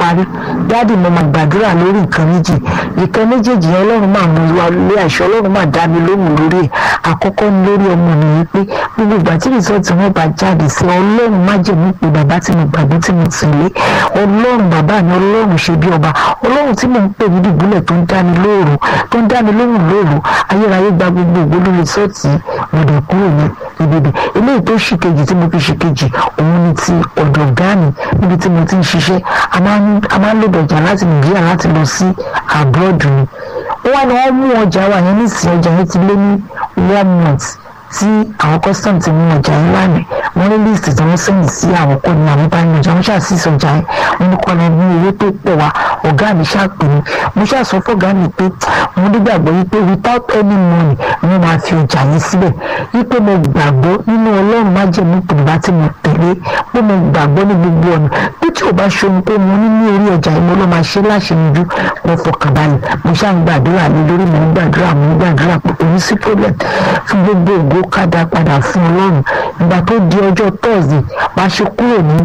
parí dáàdì mo máa gbàdúrà lórí nǹkan méjì nǹkan méjèèjì yẹn ọlọ́run máa mú wa lé àṣẹ ọlọ́run máa dá mi lóhùn lórí ẹ̀ àkọ́kọ́ ní lórí ọmọ mi yìí pé gbogbo ìgbà tí rìsọ́ọ̀tì wọn bá jáde sí ọlọ́run má jẹ̀mú pé bàbá tí mo gbàgbé tí mo tẹ̀lé ọlọ́run bàbá mi ọlọ́run ṣe bí ọba ọlọ́run tí mò ń pè ní dùbúlẹ̀ tó ń dá mi lóòrò tó ń dá mi lóhùn lóòrò ayérayé gba gbogbo ògbóló rìsọ́ọ̀tì mọ̀dọ̀ kúrò ní ibibẹ̀ eléyìí tó ṣì kejì tí mo fi ṣì kejì òun ni ti ọ̀dọ̀ ọ̀gá mi níbi tí mo ti ń ṣiṣẹ́ a máa ń lò dọ̀jà láti nàìjíríà láti lọ sí abroad ni wọ́n ní wọ́n mú ọjà wa yẹn nísìnyí ọjà yẹn ti lé ní one month tí àwọn custom ti mú ọjà yẹn lánàá wọ́n ní list tí wọ́n sẹ́yìn sí àwọn kò ní àwọn bá ní ọjà wọ́n ṣàṣìṣe ọjà yẹn wọ́n ní kọ́ lọ ní owó tó pọ̀ wá ọ̀gá mi ṣàpè mí mo ṣàṣọ fọ́gá mi pé mo nígbàgbọ́ wípé without any money wọ́n máa fi ọjà yẹn síbẹ̀ wípé mo gbàgbọ́ nínú ọlọ́run má jẹ́ mi pèlúbá tí mo tẹ̀lé pé mo gbàgbọ́ ní gbogbo ọ̀nà bí tí ò bá ṣohun pé mo ní ní orí ọjà yẹn mo ló máa ṣe láṣẹyinjú mo fọkànbalẹ̀ mo ṣáà ń gbàdúrà lé lórí mo ń gbàdúrà mo ń gbàdúrà pé kò ní sí problem fún gbogbo ògo kádà padà fún ọlọ́run ìgbà tó di ọjọ́ tọ́ọ̀sì bá ṣe kúrò ní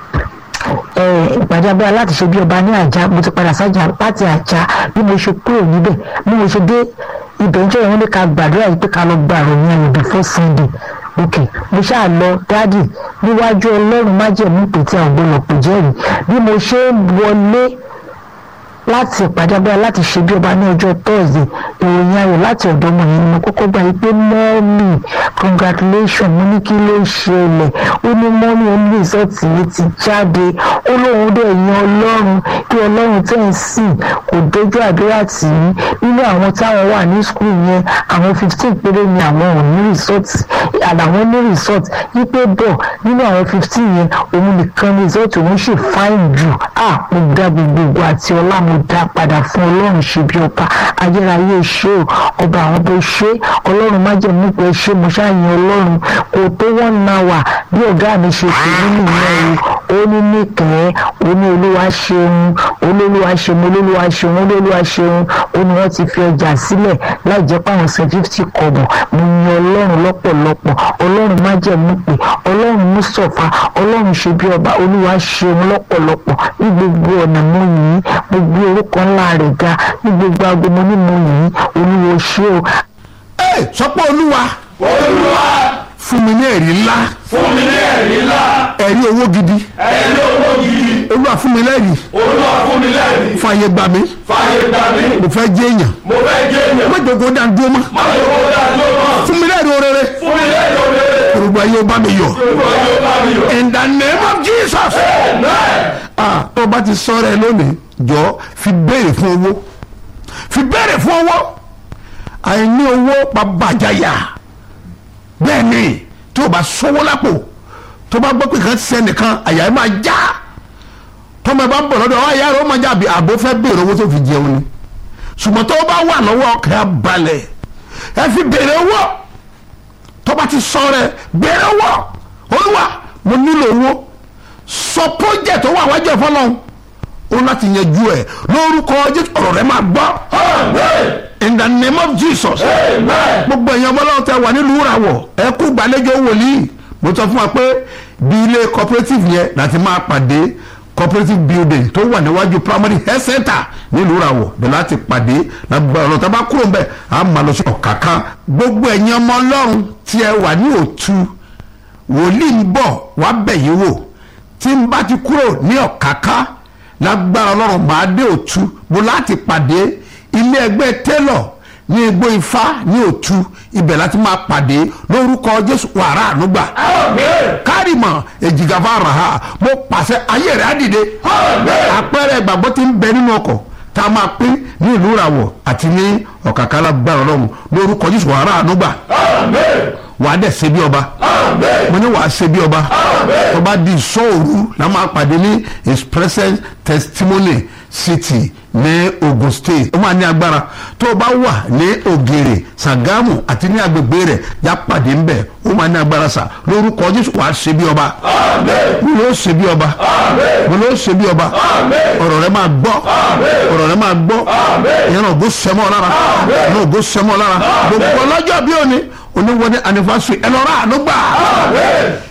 ìpàdé abẹ́rẹ́ láti ṣe bí ọba ní àjà mo ti padà sájà láti àjà bí mo ṣe kúrò níbẹ̀ bí mo ṣe dé ibẹ̀ ń jẹ́ ìwọ́n ní ká gbàdúrà yìí pé ká lọ gba àròyìn ayọ̀ before Sunday ok mo ṣáà lọ dádì níwájú ọlọ́run májẹ̀mú pété àgbọ̀lọ̀pọ̀ jẹ́rìí bí mo ṣe ń wọlé láti ìpàdé abẹ́rẹ́ láti ṣe bí ọba ní ọjọ́ tọ́ọ̀sì ìròyìn ayọ̀ láti ọ̀dọ̀ ọmọ yẹn ni mo kọ́kọ́ gbà yí pé mọ́ọ̀mì congratulation mo ní kí ló ṣẹlẹ̀ ó ní mọ́ọ̀mì oní rìsọ́ọ̀tì yìí ti jáde ó lóun dẹ̀ yan ọlọ́run kí ọlọ́run tẹ̀ ń sìn kò dojú àdúrà tì í nínú àwọn táwọn wà ní skul yẹn àwọn fifteen péré ni àwọn ò ní rìsọ́ọ̀tì àlàwọn ní rìsọ́ọ̀tì yí pé bọ̀ nínú àwọn fifteen yẹn òun nìkan rìsọ́ọ̀tì òun ṣì fáìn jù à mo dá gbogbo àti ọlá mo dá padà fún ọlọ́run ṣe bí ọba ayérayé ṣe o ọba àwọn bó ṣe ọlọ́run má jẹ́ mú pé ṣe mo ṣáàyàn ọlọ́run kò tó wọ́n na wà bí ọ̀gá mi ṣe pè nínú ìyẹn o ó ní nìkẹ́ ó ní olúwa ṣeun olólùwà ṣeun olólùwà ṣeun olólùwà ṣeun ó ní wọ́n ti fi ọjà sílẹ̀ láì jẹ́ pé àwọn san fifty kọ̀bọ̀ mo yan ọlọ́run lọ́pọ̀lọpọ̀ ọlọ́run má jẹ́ mú pé ọlọ́run mú sọ̀fà ọlọ́run ṣe bí ọba olúwa ṣeun lọ́pọ̀lọpọ̀ ní gbogbo ọ̀nà mo yìí gbogbo orúkọ ńlá rẹ̀ ga ní gbogbo aago mo ní mo yìí olúwo ṣé o. ẹ sọpọ olúwa olúwa fún mi ní ẹ̀rí ńlá fún mi ní ẹ̀rí ńlá ẹ̀rí owó gidi ẹ̀rí owó gidi olúwa fún mi lẹ́rìí olúwa fún mi lẹ́rìí fàyè gbà mí fàyè gbà mí mo fẹ́ jẹ́ èèyàn mo fẹ́ jẹ́ èèyàn má jòkó dá dúró mọ́ má yọ kó dá ló mọ̀ fún mi lẹ́rìí orere fún mi lẹ́rìí òde olùgbà yóò bá mi yọ̀ olúwa yóò bá mi yọ̀ in the name of Jesus amen ah tó o bá ti sọ̀rọ̀ ẹ lónìí jọ fi béèrè fún owó fi béèrè fún owó àìní owó pa bàjáyà bẹ́ẹ̀ ni tí o bá sọ́wọ́ lápò tó bá gbọ́ pé kan ṣe nìkan àyà ẹ̀ máa já tọ́mọ ẹ bá ń bọ̀ lọ́dọ̀ ọ̀ àyà rẹ̀ ó máa já àbí àbó fẹ́ béèrè owó tó fi jẹun ni ṣùgbọ́n tó bá wà lọ́wọ́ ọkẹ́ á balẹ̀ ẹ fi béèrè owó tó bá ti sọ rẹ béèrè owó olúwa mo nílò owó sọ project tó wà wájú ẹ̀ fọlọ́hún ó láti yanjú ẹ̀ lórúkọ Jésù ọ̀rọ̀ rẹ máa gbọ́ amen in the name of Jesus amen gbogbo èèyàn ọmọlọ́wọ́ tẹ wà nílùú ìràwọ̀ ẹ kú gbàlejò wòlíì mo sọ fún wa pé bí ilé cooperative yẹn láti máa pàdé cooperative building tó wà níwájú primary health center nílùú ìràwọ̀ bẹ́ẹ̀ láti pàdé lágbára ọ̀nà tá a bá kúrò ń bẹ̀ á máa lọ sí ọ̀káká gbogbo èèyàn ọmọ ọlọ́run tí ẹ wà ní òtú wòlíì ń bọ̀ wá bẹ̀ yín wò tí n bá ti kúrò ní ọ̀káká lágbára ọlọ́run máa dé òtú mo láti pàdé ilé ẹgbẹ́ tẹ́lọ̀ ní igbó ifá ní òtú ibẹ̀ láti máa pàdé lórúkọ jésù wàrà ànúgbà amen kárìmọ̀ èjìgàfà ràhà mo pàṣẹ ayé rẹ̀ á dìde amen àpẹẹrẹ ìgbàgbọ́ ti ń bẹ nínú ọkọ̀ tá a máa pín ní ìlú ìràwọ̀ àti ní ọ̀kàkà lágbára ọlọ́run lórúkọ jésù wàrà ànúgbà amen wàá dẹ̀ ṣe bí ọba amen mo ní wàá ṣe bí ọba tó bá di ìṣọ́òru la máa pàdé ní his present testimony city ní Ogun State ó máa ní agbára tó o bá wà ní Ògèrè Ṣàgámù àti ní agbègbè rẹ̀ yá pàdé ńbẹ ó máa ní agbára sà lórúkọ Jésù wàá ṣe bí ọba amen mo ló ṣe bí ọba amen mo ló ṣe bí ọba amen ọ̀rọ̀ rẹ máa gbọ́ ọ̀rọ̀ rẹ máa gbọ́ ìyẹn náà ògo sẹ́mọ́ lára ìyẹn náà ògo sẹ́mọ́ lára gbogbo ọlọ́jọ́ bí òní oníwọ́dẹ anifásitì ẹ lọ́ra àánú gbà amen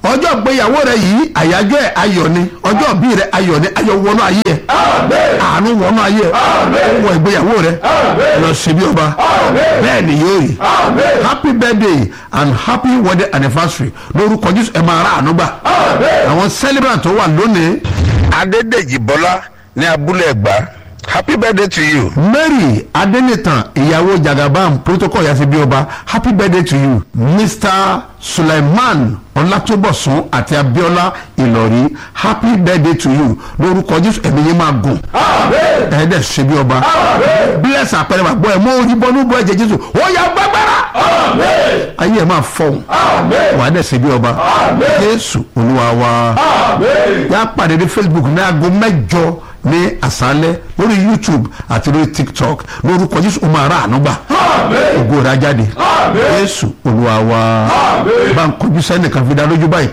ọjọ́ ìgbéyàwó rẹ yìí àyájọ́ ẹ̀ ayọ̀ ni ọjọ́ ìbí rẹ ayọ̀ ni ayọ̀ wọnú ayé ẹ̀ àánú wọnú ayé ẹ̀ wọ ìgbéyàwó rẹ lọ sí bí ọba bẹ́ẹ̀ ni yóò rí happy birthday and happy wedding anniversary lórúkọ jésù ẹ máa ra àánú gbà àwọn celebrant tó wà lónìí adédèjì bọ́lá ní abúlé ẹ̀gbá happy birthday to you. mary adenitan ìyàwó jagabam protocol yasi bí ọba happy birthday to you mr suleiman ọlátúbọ̀sún àti abiola ìlọrí happy birthday to you lórúkọ jésù ẹ̀mí yẹn máa gùn ẹ̀ẹ́dẹ̀ ṣe bí ọba bless àpẹẹrẹ wà gbọ́ ẹ̀ mọ́ orí bọ́nú bọ́ ẹ̀jẹ̀ jésù ó yà gbàgbára ayé ẹ̀ máa fọ̀hún wà á dẹ̀ ṣe bí ọba jésù olúwa wa yà á pàdé ní facebook ní aago mẹ́jọ ní àṣálẹ́ lórí youtube àti lórí tiktok lórúkọ jésù ó máa rà àánú gbà ògo rẹ̀ á jáde jésù olúwa wa bá ń kojú sẹ́nìkan fi dá lójú báyìí